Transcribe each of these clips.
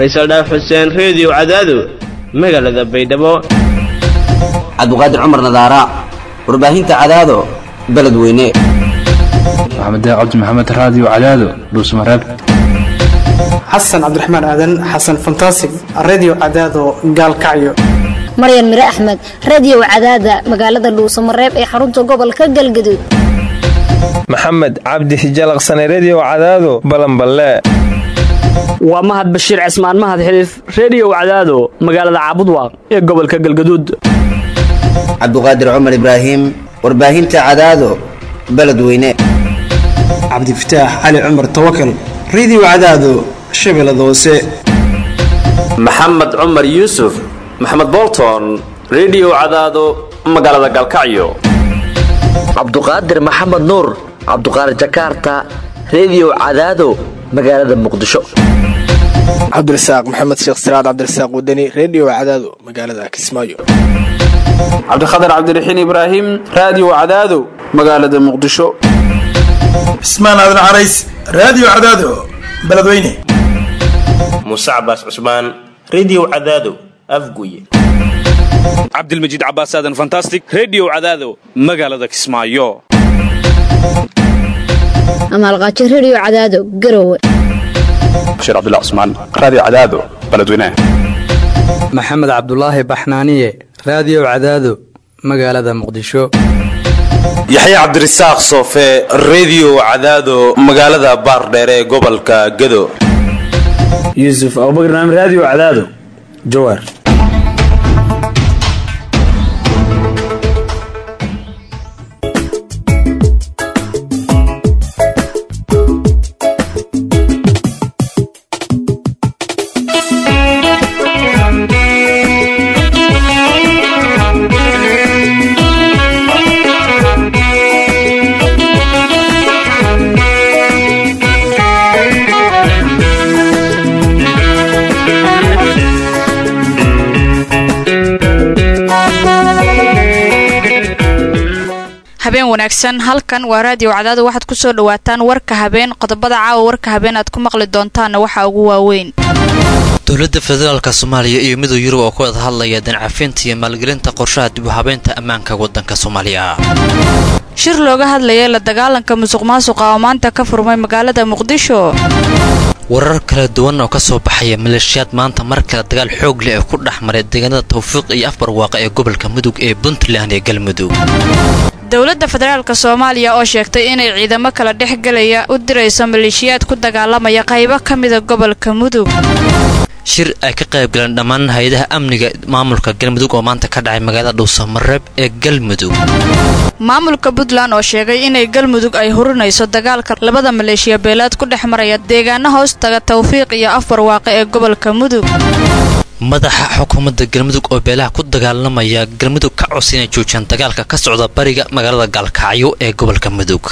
faysal dhaaf xuseen reediyo cadaado magaalada baydhabo cabdiqaadir cumar nadaara warbaahinta cadaado beledweyne maxamed cabdi maxamed raadiyo cadaado dhuusmareeb xasan cabdiraxmaan aadan xasan fantasig redio cadaado gaalkacyo maryan mire axmed radiyow cadaada magaalada dhuusamareeb ee xarunta gobolka galgaduud maxamed cabdi hijalaqsane rediyo cadaado balanballe waa mahad bashiir cismaan mahad xiliif rediyow cadaado magaalada caabudwaaq ee gobolka galgaduud cabdiqaadir cumar ibraahim warbaahinta cadaado beledweyne cabdifataax cali cumar tawakal redio cadaado shabeellada hoose maxamed cumar yuusuf maxamed bolton rediyo cadaado magaalada galkacyo cabduqaadir maxamed nuur cabduqaadir jakaarta rediyo cadaado magaalada muqdisho cabdirasaaq maxamed sheekh siraad cabdirasaaq wadani rediyo cadaado magaalada kismaayo cabdikhatar cabdiraxiin ibraahim raadiyo cadaado magaalada muqdisho cismaan aadan carays raadiyo cadaado beledweyne muuse cabaas cusmaan rediyo cadaado afguye cabdilmajiid cabaas aadan fantastic rediyo cadaado magaalada kismaayo amaalqaajo rediyo cadaado garowe bashiir cabdilla cusmaan raadiyo cadaado beledweyne maxamed cabdulaahi baxnaaniye raadiyo cadaado magaalada muqdisho yaxya cabdirasaaq soofe rediyo cadaado magaalada baardheere ee gobolka gado yuusuf abubakar naam raadiyo cadaado jawaar habeen wanaagsan halkan waa raadiyo cadaado waxaad ku soo dhawaataan warka habeen qodobada caawa warka habeen aad ku maqli doontaanna waxaa ugu waaweyn dowladda federaalka soomaaliya iyo midowda yurub oo ku wada hadlaya dancafinta iyo maalgelinta qorshaha dib u habeynta ammaanka waddanka soomaaliya shir looga hadlayay la dagaalanka musuq maasuqa oo maanta ka furmay magaalada muqdisho warar kala duwan oo ka soo baxaya maleeshiyaad maanta mar kale dagaal xoog leh ee ku dhex maray deegaanada tawfiiq iyo afbarwaaqa ee gobolka mudug ee puntland ee galmudug dowladda federaalka soomaaliya oo sheegtay inay ciidamo kala dhex gelaya u dirayso maleeshiyaad ku dagaalamaya qaybo ka mida gobolka mudug shir ay ka qayb galeen dhammaan hay-adaha amniga maamulka galmudug oo maanta ka dhacay magaalada dhuusamareeb ee galmudug maamulka puntland oo sheegay inay galmudug ay hurinayso dagaalka labada maleeshiya beelaad ku dhex maraya deegaano hoos taga tawfiiq iyo afbarwaaqe ee gobolka mudug madaxa xukuumadda galmudug oo beelaha ku dagaalamaya galmudug ka cos inay joojiyaan dagaalka ka socda bariga magaalada gaalkacyo ee gobolka mudug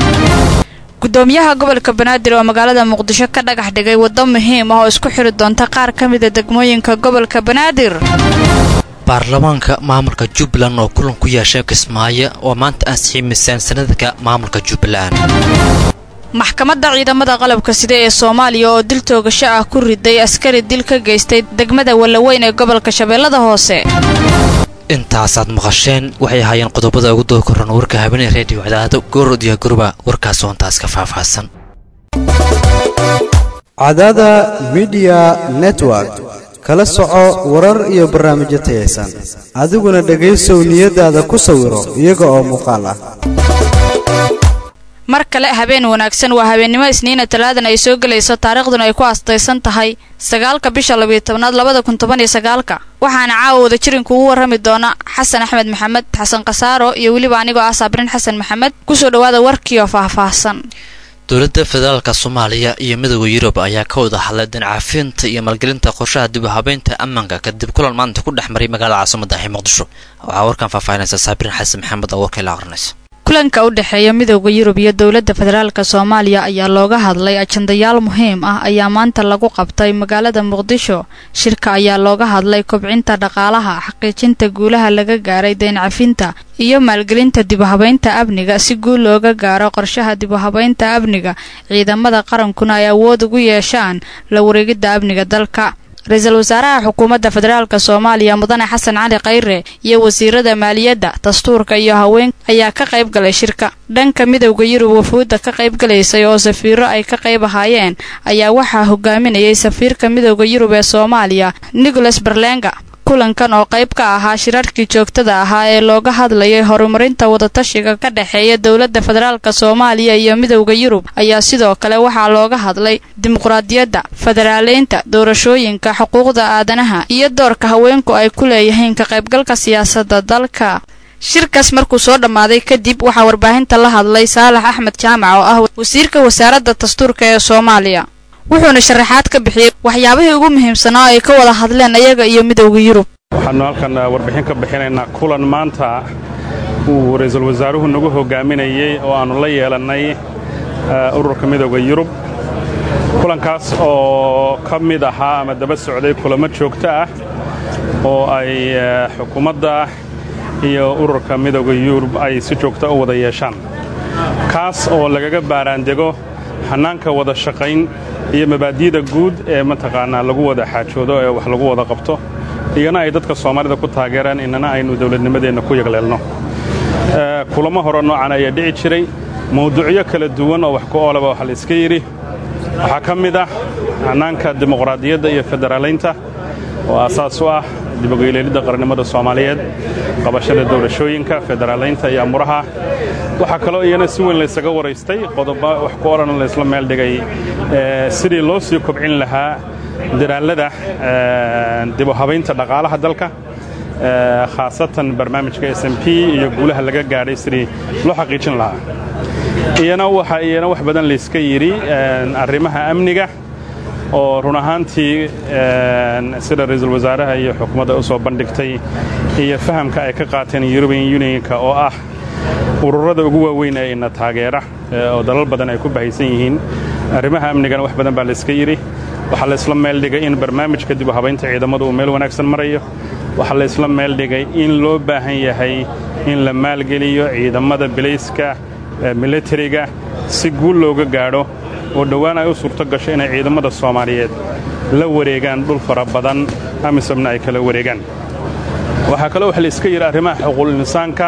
gudoomiyaha gobolka banaadir oo magaalada muqdisho ka dhagax dhigay waddo muhiim ah oo isku xiri doonta qaar ka mida degmooyinka gobolka banaadir baarlamaanka maamulka jubbaland oo kulan ku yeeshay kismaayo oo maanta ansixiyay miisaansanadka maamulka jubbaland maxkamadda ciidamada qalabka sida ee soomaaliya oo dil toogasho ah ku riday askari dil ka geystay degmada wallaweyn ee gobolka shabeellada hoose intaasaad maqasheen waxay ahaayeen qodobada ugu doo koran warka habeenee reediyo cadaado goorod iyo gurba warkaas oontaas ka faahfaahsan cadaada midiya network kala soco warar iyo barnaamijyo tayaysan adiguna dhegaysow niyadaada ku sawiro iyaga oo muuqaal ah mar kale habeen wanaagsan waa habeennimo isniina talaadan ay soo gelayso taariikhduna ay ku aastaysan tahay sagaalka bisha labiyo tobnaad labada kun toban iyo sagaalka waxaana caawa wada jirinka ugu warrami doona xasan axmed maxamed xasan khasaaro iyo weliba anigoo ah saabrin xasan maxamed kusoo dhowaada warkiioo faahfaahsan dowladda federaalka soomaaliya iyo midooda yurub ayaa ka wada hadlay dancafinta iyo maalgelinta qorshaha dib u habeynta ammaanka kadib kulan maanta ku dhex maray magaalada caasimada ee muqdisho waxaa warkan faahfaahinaysa saabrin xasan maxamed oo warkay la aqrinaysa kulanka u dhexeeya midooda yurub iyo dowladda federaalk soomaaliya ayaa looga hadlay ajandayaal muhiim ah ayaa maanta lagu qabtay magaalada muqdisho shirka ayaa looga hadlay kobcinta dhaqaalaha xaqiijinta guulaha laga gaaray dayncafinta iyo maalgelinta dibuhabaynta amniga si guul looga gaaro qorshaha dibuhabaynta amniga ciidamada qarankuna ay awood ugu yeeshaan la wareegidda amniga dalka ra-iisul wasaaraha xukuumadda federaalk soomaaliya mudane xasan cali khayre iyo wasiirada maaliyadda dastuurka iyo haween ayaa ka qayb galay shirka dhanka midowda yurub wafuudda ka qayb galaysay oo safiiro ay ka qayb ahaayeen ayaa waxaa hogaaminayay safiirka midowda yurub ee soomaaliya nicholas berlenga kulankan oo qayb ka ahaa shirarkii joogtada ahaa ee looga hadlayay horumarinta wadatashiga ka dhexeeya dowladda federaalk soomaaliya iyo midowda yurub ayaa sidoo kale waxaa looga hadlay dimuqraadiyadda federaaleynta doorashooyinka xuquuqda aadanaha iyo doorka haweenku ay ku leeyihiin ka qaybgalka siyaasadda dalka shirkaas markuu soo dhammaaday kadib waxaa warbaahinta la hadlay saalax axmed jaamac oo ah wasiirka wasaaradda dastuurka ee soomaaliya wuxuuna sharaxaad ka bixiyey waxyaabihii ugu muhiimsanaa ay ka wada hadleen ayaga iyo midowda yurub waxaannu halkan warbixin ka bixinaynaa kulan maanta uu ra-iisul wasaaruhu nagu hogaaminayey oo aannu la yeelannay ururka midowda yurub kulankaas oo ka mid ahaa ama daba socday kulamo joogto ah oo ay xukuumadda iyo ururka midowda yurub ay si joogta u wada yeeshaan kaas oo lagaga baaraandego xannaanka wada shaqayn iyo mabaadi'da guud ee mataqaanaa lagu wada xaajoodo ee wax lagu wada qabto iyana ay dadka soomaalida ku taageeraan inana aynu dawladnimadeenna ku yagleelno kulamo hore noocan ayaa dhici jiray mawduucyo kala duwan oo wax ku oolaba waxa la iska yidhi waxaa ka mid ah xannaanka dimuqraadiyadda iyo federaalaynta oo aasaas u ah dibogeyleelidda qarannimada soomaaliyeed qabashada doorashooyinka federaalaynta iyo amuraha waxaa kaloo iyana si weyn laysaga waraystay qodoba wax ku odhan laysla meel dhigay sidii loo sii kobcin lahaa dadaallada dibu habaynta dhaqaalaha dalka khaasatan barnaamijka s m p iyo guulaha laga gaadhay sidii loo xaqiijin lahaa iyana waxa iyana wax badan layska yidhi arrimaha amniga oo run ahaantii sida ra-iisul wasaaraha iyo xukuumadda u soo bandhigtay iyo fahamka ay ka qaateen yurubian unionka oo ah ururada ugu waaweyn ee ina taageera oo dalal badan ay ku bahaysan yihiin arrimaha amnigana wax badan baa layska yidhi waxaa laysla meel dhigay in barnaamijka dib u habaynta ciidamadu uu meel wanaagsan marayo waxaa laysla meel dhigay in loo baahan yahay in la maalgeliyo ciidamada bilayska militariga si guul looga gaadho oo dhowaan ay u suurto gasho inay ciidamada soomaaliyeed la wareegaan dhul fara badan amisomna ay kala wareegaan waxaa kaloo wax layska yidhi arrimaha xuquuqul insaanka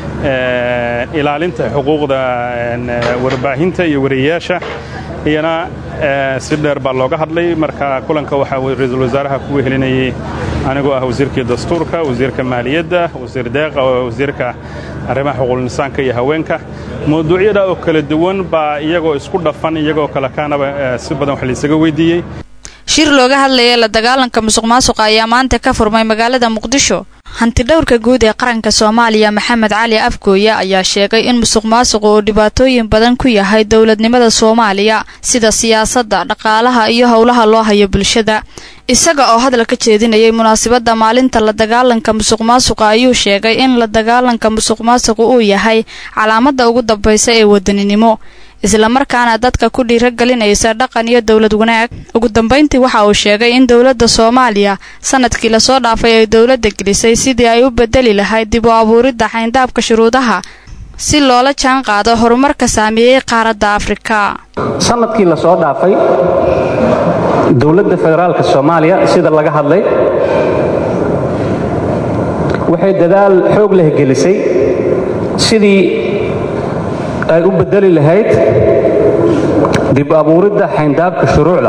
ilaalinta xuquuqda warbaahinta iyo wariyayaasha iyana si dheer baa looga hadlay marka kulanka waxaa ra-iisul wasaaraha ku wehelinayay anigoo ah wasiirkii dastuurka wasiirka maaliyadda wasiir deeqa oo wasiirka arrimaha xuquuqul insaanka iyo haweenka mawduucyada oo kala duwan baa iyagoo isku dhafan iyagoo kale kaanaba si badan wax laysaga weydiiyey shir looga hadlayay la dagaalanka musuq maasuqa ayaa maanta ka furmay magaalada muqdisho hantidhowrka guud ee qaranka soomaaliya maxamed cali afgooye ayaa sheegay in musuq maasuqu uu dhibaatooyin badan ku yahay dowladnimada soomaaliya sida siyaasadda dhaqaalaha iyo howlaha loo hayo bulshada isaga oo hadal ka jeedinayay munaasabadda maalinta la dagaalanka musuq maasuqa ayuu sheegay in la dagaalanka musuq maasuqu uu yahay calaamadda ugu dambaysa ee wadaninimo islamarkaana dadka ku dhiiragelinaysa dhaqan iyo dowlad wanaag ugu dambayntii waxa uu sheegay in dowladda soomaaliya sanadkii lasoo dhaafay ay dowladda gelisay sidii ay u bedeli lahayd dib u abuuridda xayndaabka shuruudaha si loola jaan qaado horumarka saameeyey qaaradda afrika sanadkii lasoo dhaafay dowladda federaalka soomaaliya sida laga hadlay waxay dadaal xoog leh gelisay sidii ay u bedeli lahayd dib abuuridda xayndaabka shuruucda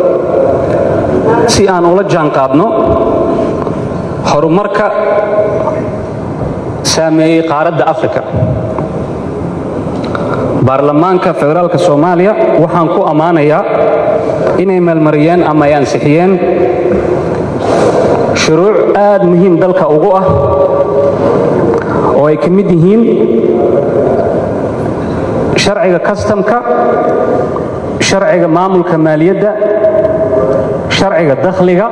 si aan ula jaan qaadno horumarka saameeyey qaaradda afrika baarlamaanka federaalka soomaaliya waxaan ku ammaanayaa inay meelmariyeen ama ay ansixiyeen shuruuc aad muhiim dalka ugu ah oo ay ka mid yihiin sharciga kastamka sharciga maamulka maaliyadda sharciga dakhliga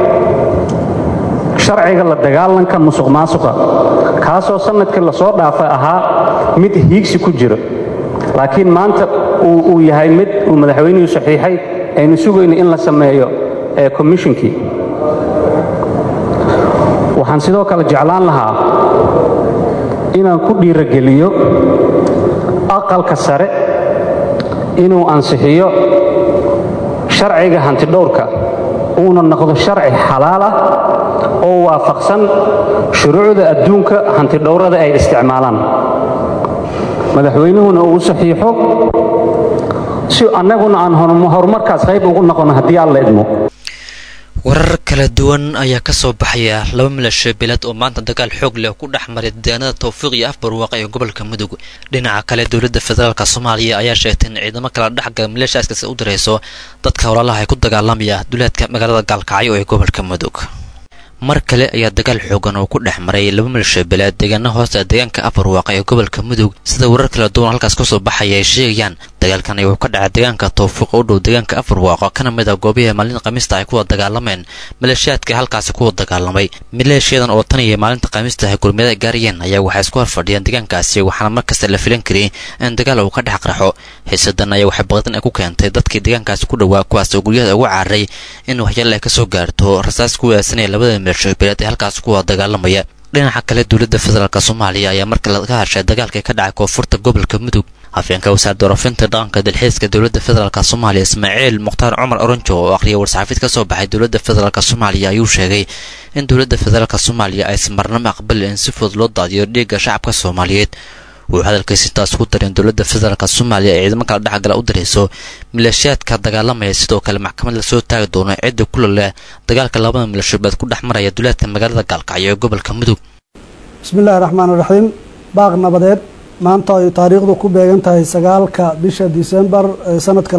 sharciga la dagaalanka musuq maasuqa kaasoo sannadkii lasoo dhaafay ahaa mid hiigsi ku jira laakiin maanta uu yahay mid uu madaxweynuhu saxiixay aynu sugayno in la sameeyo ee komishinkii waxaan sidoo kale jeclaan lahaa inaan ku dhiirogeliyo aqalka sare inuu ansixiyo sharciga hantidhowrka uuna noqdo sharci xalaal ah oo waafaqsan shuruucda adduunka hantidhowrada ay isticmaalaan madaxweynuhuna uu saxiixo si annaguna aan horumarkaas qayb ugu noqono haddii alla idmo warar kala duwan ayaa ka soo baxaya laba milasho beelad oo maanta dagaal xoog leh ku dhex maray deegaanada towfiiq iyo afbarwaaqa ee gobolka mudug dhinaca kale dowladda federaalk soomaaliya ayaa sheegtay in ciidamo kala dhexgala milashaskaasi u dirayso dadka walaalaha ay ku dagaalamaya duleedka magaalada gaalkacyo ee gobolka mudug mar kale ayaa dagaal xoogan oo ku dhex maray laba milasho beeleed deegaana hoosta deegaanka afarwaaqa ee gobolka mudug sida warar kala duwan halkaas kasoo baxaya ay sheegayaan dagaalkan wuxuu ka dhacay deegaanka towfiiq u dhow deegaanka afarwaaqo kana mid a goobihii maalinta khamiista ay kuwada dagaalameen maleeshiyaadka halkaasi kuwa dagaalamay maleeshiyadan oo tan iyo maalinta khamiista ay gurmiyada gaarayeen ayaa waxay isku horfadhiyeen deegaankaasi waxaana markasta la filan kariyay in dagaal uu ka dhex qarxo xiisadan ayaa waxay baqdan ay ku keentay dadkii deegaankaasi ku dhowaa kuwaas oo guryahada ugu cararay in waxyaal ay kasoo gaarto rasaas ku weesanaya labada milasho beeleed ee halkaasi kuwa dagaalamaya dhinaca kale dowladda federaalk soomaaliya ayaa markale ka hashay dagaalkii ka dhacay koonfurta gobolka mudug afyeenka wasaaradda warafinta dhaqanka dalxiiska dowladda federaalk soomaaliya ismaaciil mukhtaar cumar oronjo oo akhriya war-saxaafid ka soo baxay dowladda federaalk soomaaliya ayuu sheegay in dowladda federaalk soomaaliya aysan marnamo aqbalin in si fudud loo daadiyo dhiigga shacabka soomaaliyeed wuxuu hadalkiisa intaas ku darin dowladda federaalk soomaaliya ee ciidamo kala dhexgala u dirayso maleeshiyaadka dagaalamaya sidoo kale maxkamad lasoo taagi doono cidda kula leh dagaalka labada milashobeed ku dhex maraya duleedka magaalada gaalkacyo ee gobolka mudug bismillahi raxmaan raxiim baaq nabadeed maanta ay taariikhdu ku beegan tahay sagaalka bisha disembar sanadka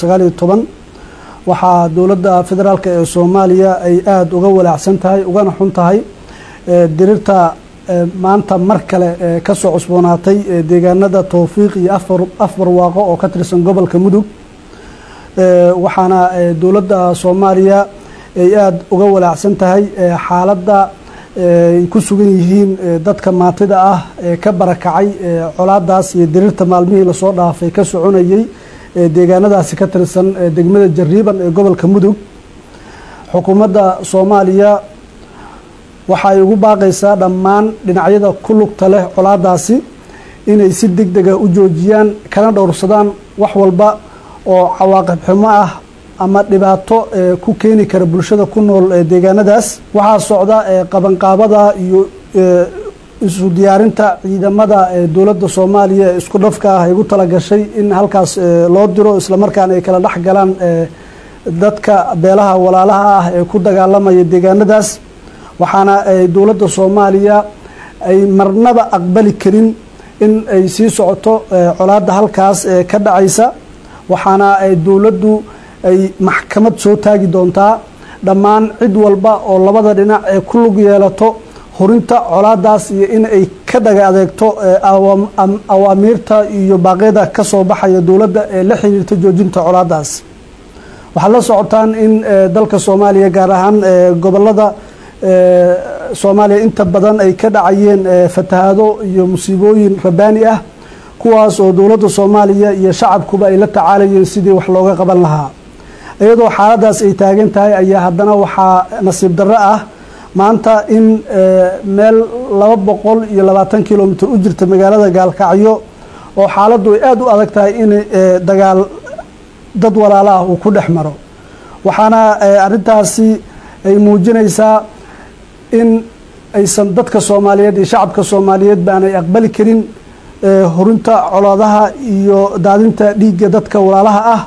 waxaa dowladda federaalk ee soomaaliya ay aada uga walaacsan tahay ugana xun tahay dirirta maanta mar kale kasoo cusboonaatay deegaanada towfiiq iyo afbarwaaqo oo ka tirsan gobolka mudug waxaana dowladda soomaaliya ay aada uga walaacsan tahay xaaladda ay ku sugan yihiin dadka maatida ah ee ka barakacay colaadaas iyo dirirta maalmihii lasoo dhaafay ka soconayay deegaanadaasi ka tirsan degmada jariiban ee gobolka mudug xukuumadda soomaaliya waxaay ugu baaqaysaa dhammaan dhinacyada ku lugta leh colaadaasi inay si deg dega u joojiyaan kana dhowrsadaan wax walba oo cawaaqib xumo ah ama dhibaato ku keeni kara bulshada ku nool deegaanadaas waxaa socda qabanqaabada iyo isu diyaarinta ciidamada dowladda soomaaliya ee isku dhafka ah ay ugu talagashay in halkaas loo diro islamarkaana ay kala dhex galaan dadka beelaha walaalaha ah ee ku dagaalamaya deegaanadaas waxaana dowladda soomaaliya ay marnaba aqbali karin in ay sii socoto colaadda halkaas ka dhacaysa waxaana dowladdu ay maxkamad soo taagi doontaa dhammaan cid walba oo labada dhinac ee ku lug yeelato hurinta colaadaas iyo in ay ka dhaga adeegto awaamiirta iyo baaqyada ka soo baxaya dowladda ee la xiriirta joojinta colaadaas waxaad la socotaan in dalka soomaaliya gaar ahaan gobolada soomaaliya inta badan ay ka dhacayeen fatahaado iyo musiibooyin rabaani ah kuwaas oo dowladda soomaaliya iyo shacabkuba ay la tacaalayeen sidii wax looga qaban lahaa iyadoo xaaladaas ay taagan tahay ayaa haddana waxaa nasiib darro ah maanta in meel laba boqol iyo labaatan kilomitr u jirta magaalada gaalkacyo oo xaaladdu ay aada u adag tahay in dagaal dad walaala ah uu ku dhex maro waxaana arrintaasi ay muujinaysaa in aysan dadka soomaaliyeed iyo shacabka soomaaliyeed baanay aqbali karin horinta colaadaha iyo daadinta dhiigga dadka walaalaha ah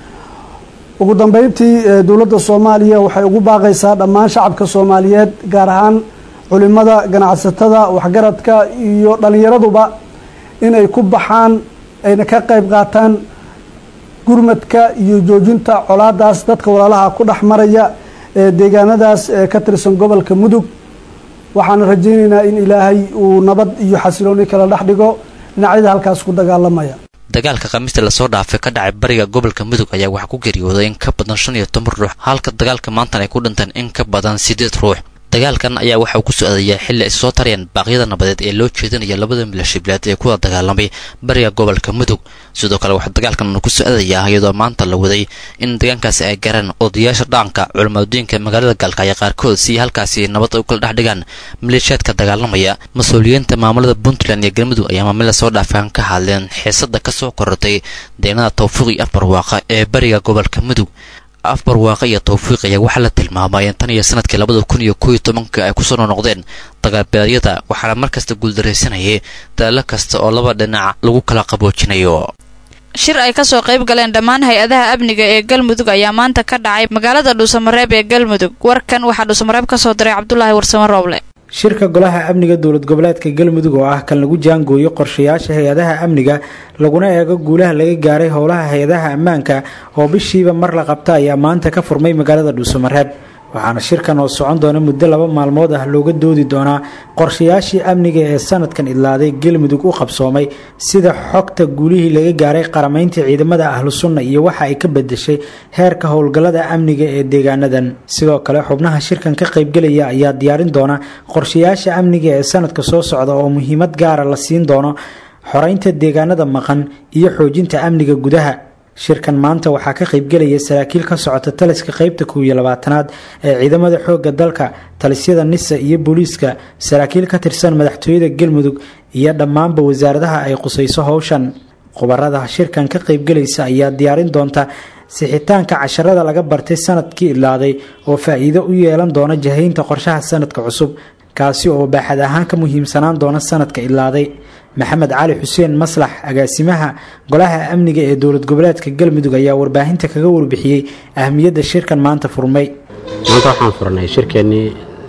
ugu dambeyntii dowladda soomaaliya waxay ugu baaqaysaa dhammaan shacabka soomaaliyeed gaar ahaan culimada ganacsatada waxgaradka iyo dhallinyaraduba inay ku baxaan ayna ka qayb qaataan gurmadka iyo joojinta colaadaas dadka walaalaha ku dhex maraya ee deegaanadaas ka tirsan gobolka mudug waxaana rajaynaynaa in ilaahay uu nabad iyo xasilooni kala dhex dhigo dhinacyada halkaas ku dagaalamaya dagaalka khamiista lasoo dhaafay ka dhacay bariga gobolka mudug ayaa waxaa ku geeriyooday in ka badan shan iyo toban ruux halka dagaalka maantan ay ku dhinteen in ka badan siddeed ruux dagaalkan ayaa waxa uu ku socdayaa xilli ay soo tarayaan baaqyada nabadeed ee loo jeedinaya labada milashibilaad ee kuwa dagaalamay bariga gobolka mudug sidoo kale waxaa dagaalkan ku socdayaa iyadoo maanta la waday in deegaankaasi ay garaan odayaasha dhaqanka culimaaddooyinka magaalada gaalkacyo qaarkood si halkaasi nabad u kala dhex dhigaan maleeshiyaadka dagaalamaya mas-uuliyiinta maamulada puntland iyo galmudug ayaa maamila soo dhaafaan ka hadleen xiisada kasoo korortay deegnada tawfiiq iyo afbarwaaqa ee bariga gobolka mudug afbarwaaqe iyo tawfiiq ayaa waxaa la tilmaamay in tan iyo sanadkii labada kun iyo kooiyo tobanka ay kusoo noqnoqdeen dagaalbeedyada waxaana markasta guuldaraysanayay daallo kasta oo laba dhinac lagu kala qaboojinayo shir ay kasoo qayb galeen dhammaan hay-adaha amniga ee galmudug ayaa maanta ka dhacay magaalada dhuusamareeb ee galmudug warkan waxaa dhuusamareeb kasoo diray cabdulaahi warsamo rooble shirka golaha amniga dowlad goboleedka galmudug oo ah kan lagu jaangooyo qorshayaasha hay-adaha amniga laguna eego guulaha laga gaaray howlaha hay-adaha ammaanka oo bishiiba mar la qabta ayaa maanta ka furmay magaalada dhuusamareeb waxaana shirkan oo socon doona muddo laba maalmood ah looga doodi doonaa qorshayaashii amniga ee sanadkan idlaaday galmudug u qabsoomay sida xogta guulihii laga gaaray qaramaynta ciidamada ahlu sunna iyo waxa ay ka bedeshay heerka howlgallada amniga ee deegaanadan sidoo kale xubnaha shirkan ka qaybgelaya ayaa diyaarin doona qorshayaasha amniga ee sanadka soo socda oo muhiimad gaara la siin doono xoreynta deegaanada maqan iyo xoojinta amniga gudaha shirkan maanta waxaa ka qaybgelaya saraakiil ka socota taliska qeybta kow iyo labaatanaad ee ciidamada xoogga dalka talisyada nisa iyo booliiska saraakiil ka tirsan madaxtooyada galmudug iyo dhammaanba wasaaradaha ay qusayso howshan khubarada shirkan ka qaybgelaysa ayaa diyaarin doonta sixitaanka casharada laga bartay sanadkii idlaaday oo faa-iido u yeelan doona jahaynta qorshaha sanadka cusub kaasi oo baaxad ahaan ka muhiimsanaan doona sanadka idlaaday maxamed cali xuseen maslax agaasimaha golaha amniga ee dowlad goboleedka galmudug ayaa warbaahinta kaga warbixiyey ahmiyadda shirkan maanta furmay maanta waxaan furnay shirkeennii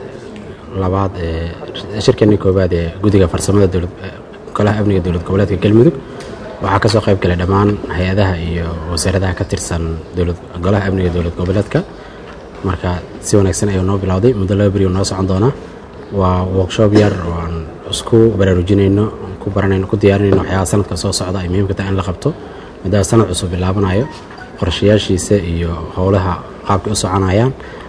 labaad ee shirkeennii koowaad ee guddiga farsamada golaha amniga dowlad goboleedka galmudug waxaa kasoo qayb galay dhammaan hay-adaha iyo wasaaradaha ka tirsan golaha amniga dowlad goboleedka marka si wanaagsan ayuu noo bilowday muddo laba beri noo socon doonaa waa workshop yar oo aan isku baraarujinayno ku baranayno ku diyaarinayno waxyaaba sanadka soo socda ay muhiimka tahay in la qabto maadaama sanad cusub bilaabanayo qorshayaashiisa iyo howlaha qaabkay u soconayaan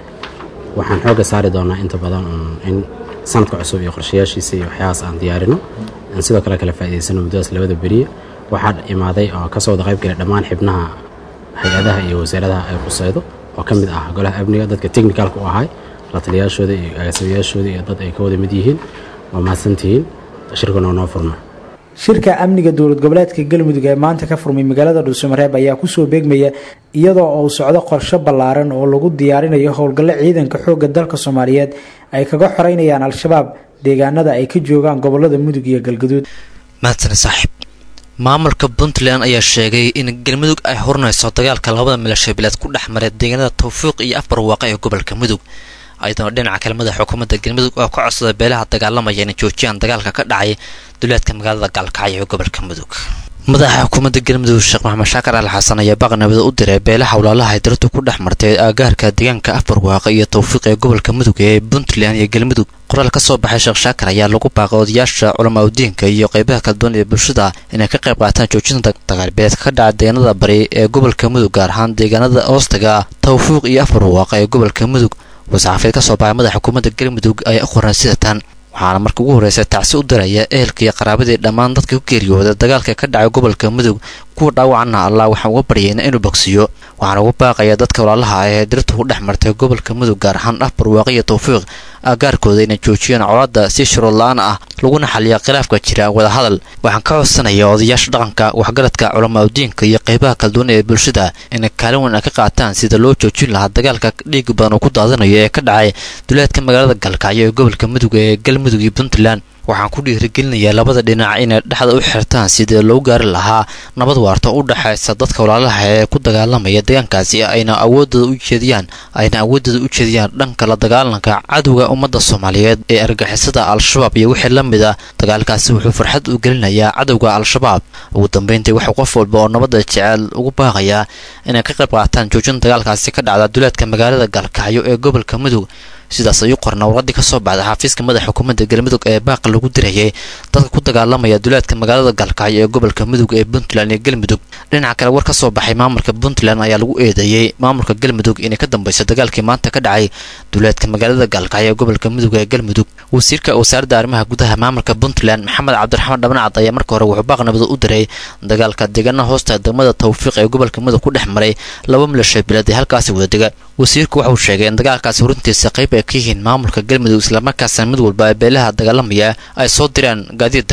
waxaan xoogga saari doonaa inta badan in sanadka cusub iyo qorshayaashiisa iyo waxyaabaas aan diyaarino aan sidoo kale kala faa'idaysano muddadaas labada beriye waxaa imaaday oo kasoo wada qayb galay dhammaan xibnaha hay-adaha iyo wasaaradaha ay quseydo oo ka mid ah golaha amniga dadka technicalka u ahay la taliyaashooda iyo agaasimayaashooda iyo dad ay ka wada mid yihiin waa mahadsantihiin shirkuna noo furma shirka amniga dowlad goboleedka galmudug ee maanta ka furmay magaalada dhuusamareeb ayaa kusoo beegmaya iyadoo uu socdo qorsho ballaaran oo lagu diyaarinayo howlgallo ciidanka xoogga dalka soomaaliyeed ay kaga xoreynayaan al-shabaab deegaanada ay ka joogaan gobolada mudug iyo galgaduud mahadsan saaxiib maamulka puntland ayaa sheegay in galmudug ay horinayso dagaalka labada milashabeeleed ku dhex maray deegaanada tawfiiq iyo afbarwaaqe ee gobolka mudug ayadoo dhinaca kale madaxa xukuumadda galmudug oo ka codsaday beelaha dagaalamaya inay joojiyaan dagaalka ka dhacay duleedka magaalada gaalkacyo ee gobolka mudug madaxa xukuumadda galmudug sheekh maxamed shaakar al xasan ayaa baaqnabada u diray beelaha walaalaha ay daradu ku dhex martay aagaarka deegaanka afbarwaaqe iyo tawfiiq ee gobolka mudug ee puntland iyo galmudug qoraal ka soo baxay sheekh shaakar ayaa lagu baaqay odayaasha culamaa udiinka iyo qeybaha kala duwan ee bulshada inay ka qayb qaataan joojinta dagaalbeeleedka ka dhaca deegaanada bari ee gobolka mudug gaar ahaan deegaanada oostaga tawfiiq iyo afbarwaaqe ee gobolka mudug war-saxaafied ka soo baxay madaxa xukuumadda galmudug ayaa u qoran sida tan waxaana marka ugu horreysa tacsi u diraya ehelka iyo qaraabadii dhammaan dadka ku geeriyooda dagaalka ka dhacay gobolka mudug kuwa dhaawacana allah waxaan uga baryayna inuu bogsiyo waxaana ugu baaqaya dadka walaalaha ah ee dirtu ku dhex martay gobolka mudug gaar ahaan afbarwaaqe iyo tawfiiq agaarkooda inay joojiyaan colaadda si shuruud la-aan ah laguna xaliya khilaafka jira wadahadal waxaan ka codsanaya odayaasha dhaqanka waxgaradka culamaa udiinka iyo qeybaha kala duwan ee bulshada inay kaalin weyn ka qaataan sida loo joojin lahaa dagaalka dhiig badan uu ku daadanayo ee ka dhacay duleedka magaalada galkacyo ee gobolka mudug ee galmudug iyo puntland waxaan ku dhiirigelinayaa labada dhinac inay dhexda u xirtaan sidii loo gaari lahaa nabad waarta u dhexaysa dadka walaalaha ee ku dagaalamaya deegaankaasi ayna awoodooda u jeediyaan ayna awoodooda u jeediyaan dhanka la dagaalanka cadowga ummadda soomaaliyeed ee argixisada al-shabaab iyo wixii la mid a dagaalkaasi wuxuu farxad u gelinayaa cadowga al-shabaab ugu dambeyntii waxuu qof walba oo nabadda jecel ugu baaqayaa inay ka qayb qaataan joojin dagaalkaasi ka dhacda duleedka magaalada gaalkacyo ee gobolka mudug sidaas ayuu qorna warqadii ka soo baxday xafiiska madaxa xukuumadda galmudug ee baaqa lagu dirayay dadka ku dagaalamaya duleedka magaalada gaalkacyo ee gobolka mudug ee puntland iyo galmudug dhinaca kale war ka soo baxay maamulka puntland ayaa lagu eedeeyey maamulka galmudug inay ka dambeyso dagaalkii maanta ka dhacay duleedka magaalada gaalkacyo ee gobolka mudug ee galmudug wasiirka wasaaradda arrimaha gudaha maamulka puntland maxamed cabdiraxmaan dhabnacad ayaa marka hore wuxuu baaqnabada u diray dagaalka deegaana hoosta degmada tawfiiq ee gobolka mudug ku dhex maray laba milashabeeleed ee halkaasi wada dega wasiirku waxauu sheegay in dagaalkaasi horintiisa qayb ka yihiin maamulka galmudug islamarkaasna mid walba ee beelaha dagaalamaya ay soo direen gaadiid dagaal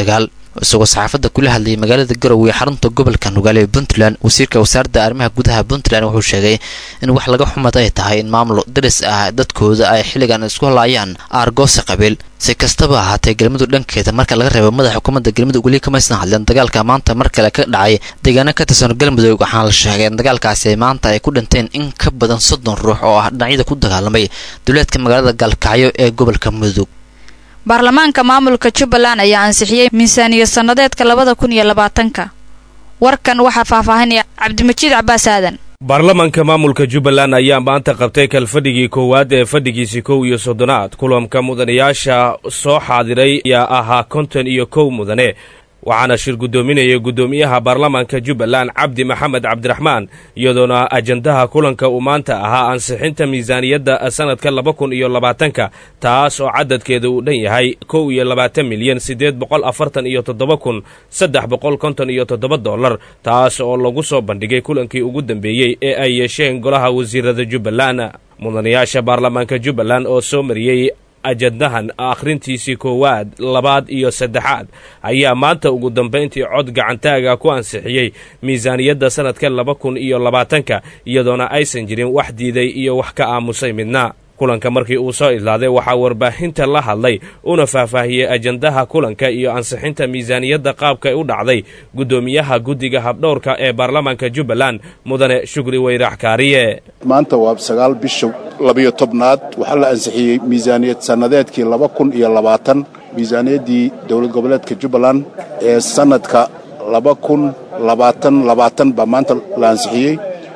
isagoo saxaafadda kula hadlayay magaalada garowe ee xarunta gobolka nugaale ee puntland wasiirka wasaaradda arrimaha gudaha puntland wuxuu sheegay in wax laga xumad ay tahay in maamul daris ah dadkooda ay xilligan isku halaayaan aargoose qabiil si kastaba ahaatee galmudug dhankeeda marka laga reebo madaxa xukuumadda galmudug weli kamaysan hadleen dagaalka maanta mar kale ka dhacay deegaano ka tirsan galmudug waxaana la sheegay in dagaalkaasi maanta ay ku dhinteen in ka badan soddon ruux oo ah dhinacyada ku dagaalamay duleedka magaalada gaalkacyo ee gobolka mudug baarlamaanka maamulka jubbaland ayaa ansixiyey miisaaniya sannadeedka labada kun iyo labaatanka warkan waxaa faahfaahinaya cabdimajiid cabaas aadan baarlamaanka maamulka jubbaland ayaa maanta qabtay kalfadhigii koowaad ee fadhigiisii kow iyo soddonaad kulanka mudanayaasha soo xaadiray ayaa ahaa konton iyo kow mudane waxaana shir guddoominaya guddoomiyaha baarlamaanka jubbaland cabdi maxamed cabdiraxmaan iyadoona ajandaha kulanka uu maanta ahaa ansixinta miisaaniyadda sannadka laba kun iyo labaatanka taas oo cadadkeeda uu dhan yahay kow iyo labaatan milyan siddeed boqol afartan iyo toddoba kun saddex boqol konton iyo toddoba dollar taas oo lagu soo bandhigay kulankii ugu dambeeyey ee ay yeesheen golaha wasiirada jubbaland mudanayaasha baarlamaanka jubbaland oo soo mariyey ajandahan akhrintiisii koowaad labaad iyo saddexaad ayaa maanta ugu dambayntii cod gacantaaga ku ansixiyey miisaaniyadda sannadka laba kun iyo labaatanka iyadoona aysan jirin wax diiday iyo wax ka aamusay midna kulanka markii uu soo idlaaday waxaa warbaahinta la hadlay una faahfaahiyey ajandaha kulanka iyo ansixinta miisaaniyadda qaabkay u dhacday guddoomiyaha guddiga habdhowrka ee baarlamaanka jubbaland mudane shukri weyrax kaariye maanta waa sagaal bisha labiyo tobnaad waxaa la ansixiyey miisaaniyad sannadeedkii laba kun iyo labaatan miisaaniyaddii dowlad goboleedka jubbaland ee sannadka laba kun labaatan labaatan baa maanta la ansixiyey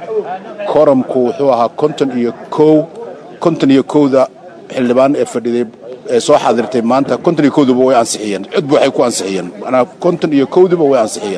koramku wuxuu ahaa konton iyo kow konton iyo kowda xildhibaan ee fadhiday ee soo xaadirtay maanta konton iyo kowduba way ansixiyeen cudba waxay ku ansixiyeen manaa konton iyo kowduba way ansixiyeen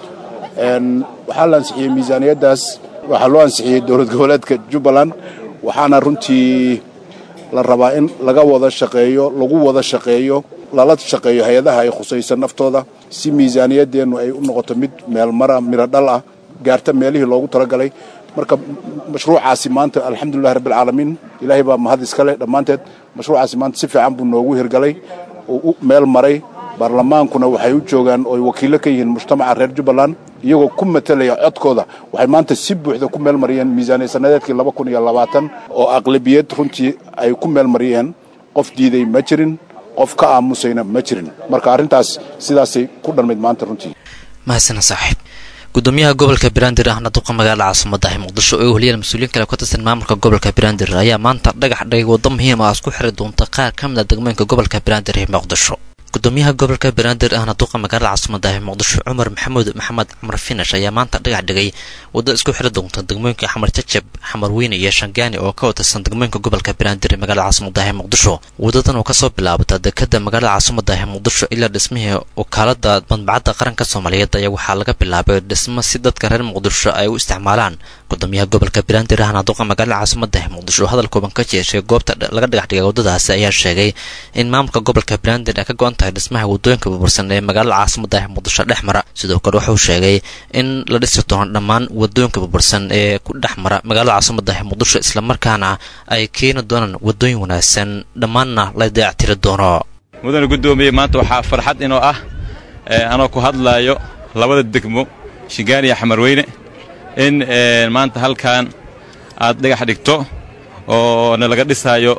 waxaa la ansixiyey miisaaniyaddaas waxaa loo ansixiyey dowlad goboleedka jubbaland waxaana runtii la rabaa in laga wada shaqeeyo lagu wada shaqeeyo lala shaqeeyo hay-adaha ay khusaysan naftooda si miisaaniyaddeennu ay u noqoto mid meelmara midho dhal ah gaarta meelihii loogu talagalay marka mashruucaasi maanta alxamdulilahi rabbialcaalamiin ilaahay baa mahad iska leh dhammaanteed mashruucaasi maanta si fiican buu noogu hirgalay oo u meel maray baarlamaankuna waxay u joogaan ooy wakiillo ka yihiin mujtamaca reer jubbaland iyagoo ku matelaya codkooda waxay maanta si buuxda ku meel mariyeen miisaaniya sannadeedkii laba kun iyo labaatan oo aqlabiyad runtii ay ku meel mariyeen qof diiday ma jirin qof ka aamusayna ma jirin marka arrintaas sidaasay ku dhanmayd maanta runtii mahadsana saaxiib gudoomiyaha gobolka banaadir ahna duqa magaalada caasimada ah muqdisho oo weliyaal mas-uuliyiin kale ka tirsan maamulka gobolka banaadir ayaa maanta dhagax dhigay waddo muhiim ah isku xiri doonta qaar ka mid a degmooyinka gobolka banaadir ee muqdisho gudoomiyaha gobolka banaadir ahna duqa magaalada caasimada ah muqdisho cumar maxamuud maxamed cumar finash ayaa maanta dhagax dhigay waddo isku xiri doonta degmooyinka xamar jajab xamar weyne iyo shangaani oo ka watirsan degmooyinka gobolka banaadir ee magaalada caasimada ah muqdisho wadadan oo kasoo bilaabata dekada magaalada caasimada ah muqdisho ilaa dhismihii wakaalada madbacadda qaranka soomaaliyeed ayaa waxaa laga bilaabay dhismo si dadka reer muqdisho ay u isticmaalaan gudoomiyaha gobolka banaadir ahna duqa magaalada caasimada ah muqdisho hadal kooban ka jeeshay goobta laga dhagax dhigay waddadaasi ayaa sheegay in maamulka gobolka banaadir ay ka go-an tahay dhismaha waddooyinka burbursan ee magaalada caasimada ah muqdisho dhex mara sidoo kale wuxuu sheegay in la dhisi doono dhammaan waddooyinka burbursan ee ku dhex mara magaalada caasimada ah muqdisho islamarkaana ay keeni doonaan waddooyin wanaagsan dhammaanna la dayactiri doono mudane guddoomiye maanta waxaa farxad inoo ah anoo ku hadlaayo labada degmo shingaan iyo xamarweyne in maanta halkan aad dhagax dhigto oo na laga dhisaayo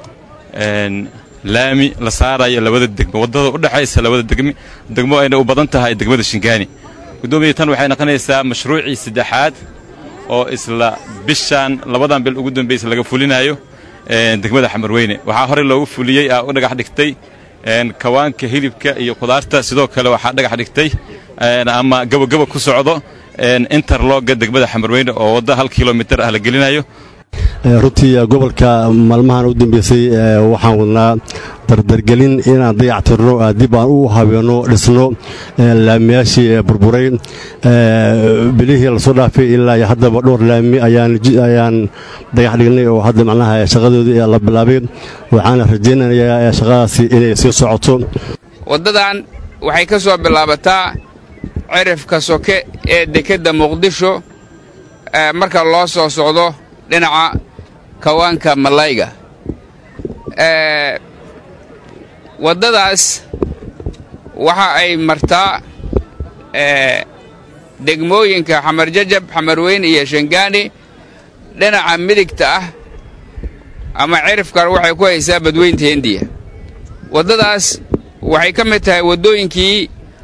laami la saarayo labada degmo waddada u dhexaysa labada degmi degmo ayna u badan tahay degmada shingaani guddoomiya tan waxay noqonaysaa mashruucii saddexaad oo isla bishan labadan bil ugu dambaysa laga fulinayo degmada xamarweyne waxaa horey loogu fuliyey aa u dhagax dhigtay kawaanka hilibka iyo khudaarta sidoo kale waxaa dhagax dhigtay ama gabogaba ku socdo interloga degmada xamarweyne oo wadda hal kilomitir ah la gelinayo runtii gobolka maalmahan u dambeysay waxaan wadnaa dardargelin inaan dayactirno dib aan u habeenno dhisno laamiyaashii burburay bilihii lasoo dhaafay ilaa iyo haddaba dhowr laami ayaan dagax dhignay oo hadda macnaha shaqadoodii la bilaabay waxaana rajaynayaa shaqadaasi inay sii socoto waddadan waxay ka soo bilaabataa cirifka soke ee dekedda muqdisho marka loo soo socdo dhinaca kawaanka malayga waddadaas waxa ay martaa degmooyinka xamar jajab xamarweyne iyo shangaani dhinaca midigta ah ama cirifkan waxay ku haysaa badweynta hindiya waddadaas waxay ka mid tahay waddooyinkii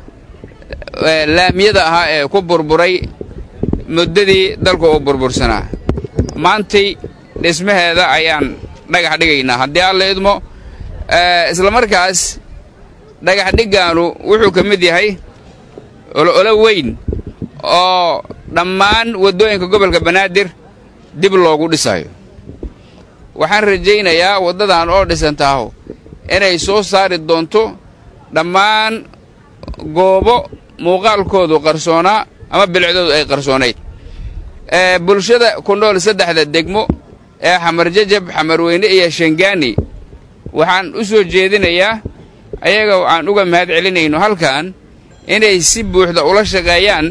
laamiyada ahaa ee ku burburay muddadii dalka uu burbursanaa maantay dhismaheeda ayaan dhagax dhigaynaa haddii alla idmo isla markaas dhagax dhiggaanu wuxuu ka mid yahay olo weyn oo dhammaan waddooyinka gobolka banaadir dib loogu dhisayo waxaan rajaynayaa waddadan oo dhisantaaho inay soo saari doonto dhammaan goobo muuqaalkoodu qarsoonaa ama bilicdoodu ay qarsoonayd bulshada ku nool saddexda degmo ee xamar jajab xamarweyne iyo shangaani waxaan u soo jeedinayaa ayaga aan uga mahad celinayno halkan inay si buuxda ula shaqeeyaan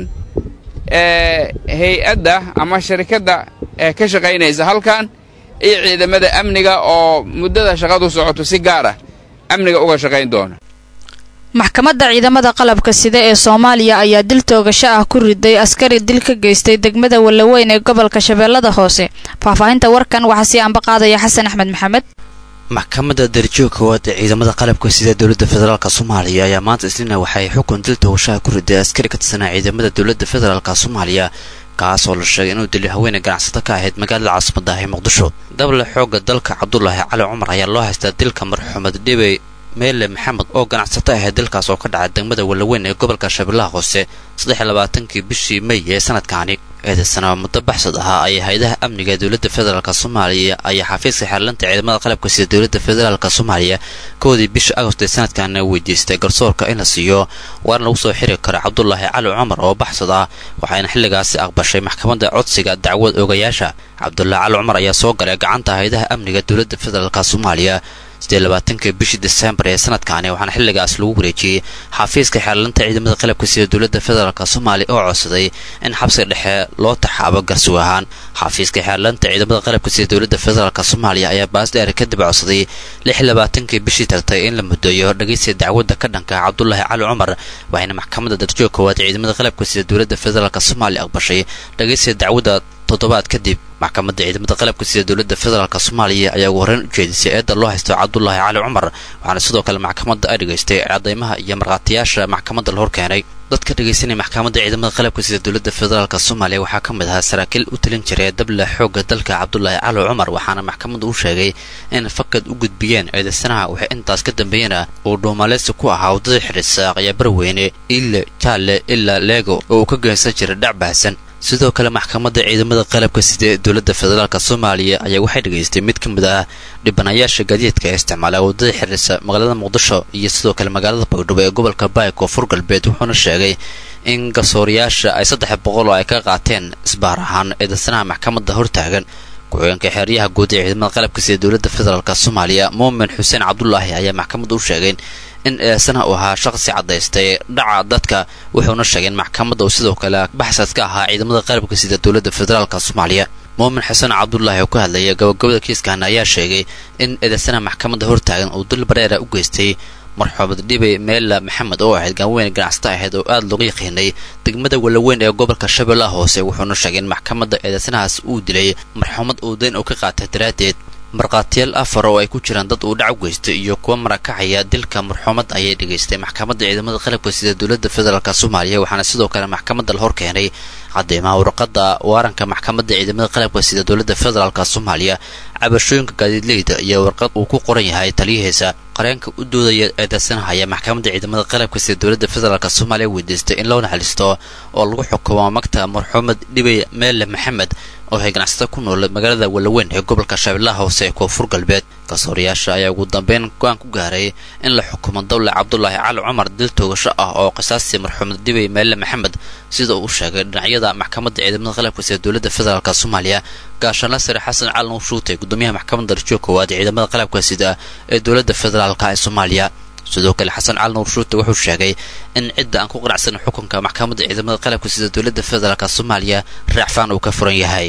hay-adda ama sharikadda ee ka shaqaynaysa halkan iyo ciidamada amniga oo muddada shaqadu socoto si gaar ah amniga uga shaqayn doona maxkamadda ciidamada qalabka sida ee soomaaliya ayaa dil toogasho ah ku riday askari dil ka geystay degmada wallaweyn ee gobolka shabeellada hoose faahfaahinta warkan waxaa sii ambaqaadaya xasan axmed maxamed maxkamadda darajooga koowaad ee ciidamada qalabka sida dowladda federaalk soomaaliya ayaa maanta isniina waxay xukun dil toogashaha ku riday askari ka tirsanaa ciidamada dowladda federaalk soomaaliya kaas oo la sheegay inuu dili haweeney ganacsato ka ahayd magaalada caasimadda ah ee muqdisho dable xoogga dalka cabdulaahi cali cumar ayaa loo haystaa dilka marxumed dhibey meele maxamed oo ganacsato ahayd dalkaas oo ka dhacay degmada wallaweyn ee gobolka shabeellaha hoose saddex iyo labaatankii bishii mey ee sanadkaani eedaysana muddo baxsad ahaa ayay hay-adaha amniga ee dowladda federaalk soomaaliya ayaa xafiiska xeerlanta ciidamada qalabka sida dowladda federaalk soomaaliya koodii bisha agost ee sanadkaana weydiistay garsoorka in la siiyo waana lagu soo xiri kara cabdulaahi cali cumar oo baxsad ah waxayna xilligaasi aqbashay maxkamadda codsiga dacwad ogayaasha cabdulaahi cali cumar ayaa soo galay gacanta hay-adaha amniga dowladda federaalk soomaaliya sidee labaatankii bishii desembar ee sanadkaani waxaana xilligaas lagu wareejiyey xafiiska xeerlanta ciidamada qalabka sida dowladda federaalk soomaaliya oo codsaday in xabsiga dhexe loo taxaabo garsow ahaan xafiiska xeerlanta ciidamada qalabka sida dowladda federaalk soomaaliya ayaa baasdheer kadib codsaday lix labaatankii bishii tagtay in la mudeeyo dhageysiga dacwadda ka dhanka cabdulaahi cali cumar waxayna maxkamadda darjoog koowaad ciidamada qalabka sida dowladda federaalk soomaaliya aqbashay dhageysiga dacwadda toddobaad kadib maxkamadda ciidamada qalabka sida dowladda federaalk soomaaliya ayaa ugu horreyn u jeedisay eedda loo haysto cabdulaahi cali cumar waxaana sidoo kale maxkamadda ay dhegaystay cadaymaha iyo markhaatiyaasha maxkamadda la hor keenay dadka dhegaysanaya maxkamadda ciidamada qalabka sida dowladda federaalk soomaaliya waxaa ka mid ahaa saraakiil u talin jiray dable xoogga dalka cabdulaahi cali cumar waxaana maxkamadda u sheegay in fakad u gudbiyeen eedaysanaha waxay intaas ka dambeeyena uu dhuumaleysi ku ahaa waddada xidhiisa aqya barweyne ile jaalle ilaa leego oo uu ka geysan jiray dhac baahsan sidoo kale maxkamadda ciidamada qalabka sida ee dowladda federaalk soomaaliya ayaa waxay dhegaystay mid ka mid ah dhibanayaasha gaadiidka ee isticmaala waddada xiriirsa magaalada muqdisho iyo sidoo kale magaalada baydhabo ee gobolka baay koonfur galbeed wuxuuna sheegay in garsooriyaasha ay saddex boqol oo ay ka qaateen isbaar ahaan eedaysanaha maxkamadda hortaagan ku-xigeenka xeeryaha guud ee ciidamada qalabka sida dowladda federaalk soomaaliya muumin xuseen cabdulaahi ayaa maxkamadda u sheegay in eedsanaha uu ahaa shaqsi caddaystay dhaca dadka wuxuuna sheegay in maxkamadda uu sidoo kale baxsad ka ahaa ciidamada qalabka sida dowladda federaalk soomaaliya muumin xasan cabdulaahi oo ka hadlaya gabagabada kiiskan ayaa sheegay in eedaysanaha maxkamadda hortaagan uu dul bareera u geystay marxuumad dhibe meela maxamed oo ahayd gaanweyn ganacsato ahayd oo aada looga yaqiinay degmada walaweyn ee gobolka shabeellaha hoose wuxuuna sheegay in maxkamadda eedaysanahaas uu dilay marxuumad uu dayn uu ka qaatay daraaddeed markhaatiyaal afar oo ay ku jiraan dad uu dhac u geystay iyo kuwa marakacaya dilka marxuumad ayay dhegaystay maxkamadda ciidamada qalabka sida dowladda federaalk soomaaliya waxaana sidoo kale maxkamadda la hor keenay cadeymaha warqadda waaranka maxkamadda ciidamada qalabka sida dowladda federaalk soomaaliya cabashooyinka gaadiidleyda iyo warqad uu ku qoran yahay taliyahiisa qareenka u doodaya eedaysanahaya maxkamadda ciidamada qalabka sida dowladda federaalk soomaaliya weydiistay in loo naxariisto oo lagu xukumo magta marxuumad dhibey meele maxamed oo hay ganacsato ku nool magaalada walaweyn ee gobolka shabeellaha hoose ee koonfur galbeed garsoorayaasha ayaa ugu dambeyn go-aan ku gaaray in la xukumo dawle cabdulaahi cali cumar dil toogasho ah oo qisaastii marxuumad dhibey meele maxamed sida uu sheegay dhinacyada maxkamadda ciidamada qalabka sida dowladda federaalk soomaaliya gaashaanla sare xasan cali nuushuute gudoomiyaha maxkamadda darjoog koowaad ee ciidamada qalabka sida ee dowladda federaalk ee soomaaliya sidoo kale xasan cali nuur shuute wuxuu sheegay in cidda aan ku qanacsan xukunka maxkamadda ciidamada qalabka sida dowladda federaalk soomaaliya raacfaan uu ka furan yahay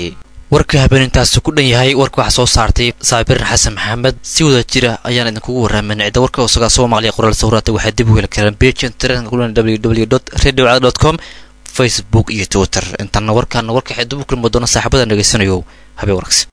warka habeenintaasi ku dhan yahay warka waxaa soo saartay saabirin xasan maxamed si wada jira ayaan idinkugu waraamin cidda warka isagaa soo maqliya qoraal sawiraata waxaa dib u heli karaan page internetka kulan www radio com facebook iyo twitter intaana warkaana warka waxay dib u kulmi doona saaxiibada dhegeysanayo habeen wanaagsan